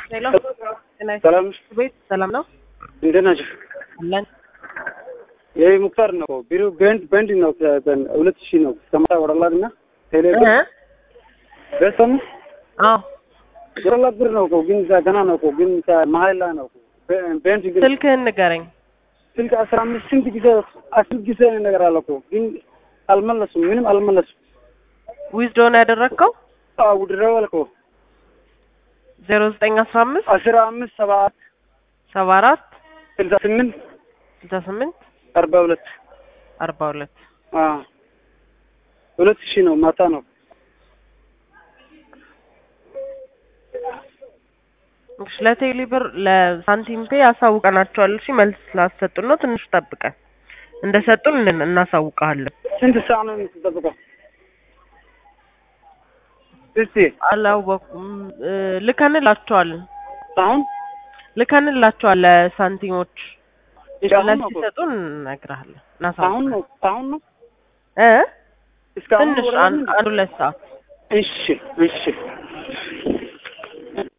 ሄሎ ጤና ሰላም ቤት ሰላም ነው እንዴት ናቸው? አለን ይህ ሙክታር ነው ቢሮ ቤንድ ቤንድ ነው ሁለት ሺህ ነው ከማታ ወረላት እና ቴሌ እ በሰሙ አዎ ወረላት ብር ነው እኮ ግን ገና ነው እኮ ግን መሀል ላይ ነው እኮ ቤንድ ግን ስልክህን ንገረኝ ስልክ አስራ አምስት ስንት ጊዜ አስር ጊዜ ነገር አለ እኮ ግን አልመለሱም ምንም አልመለሱም ዊዝዶን ያደረግከው ውድረዋል እኮ ዜሮ ዘጠኝ አስራ አምስት አስራ አምስት ሰባ ሰባ አራት ስልሳ ስምንት ስልሳ ስምንት አርባ ሁለት አርባ ሁለት ሁለት ሺህ ነው ማታ ነው እሺ ለቴሌ ብር ለሳንቲም ፔ ያሳውቀናቸዋል እሺ መልስ ስላሰጡን ነው ትንሽ ጠብቀን እንደሰጡን እን- እናሳውቀሃለን ስንት ሰዓት ነው የምትጠብቀው? እስቲ አላወኩም እ፣ ልከንላቸዋል አሁን ልከንላቸዋል ለሳንቲሞች እሺ፣ አሁን መልስ ነው እኮ። ሲሰጡን እነግርሃለን አሁን እናሳውቃለን ነው አሁን ነው እ እስካሁን ትንሽ ወረደ አንድ ምንድን? አንድ ሁለት ሰዓት እሺ እሺ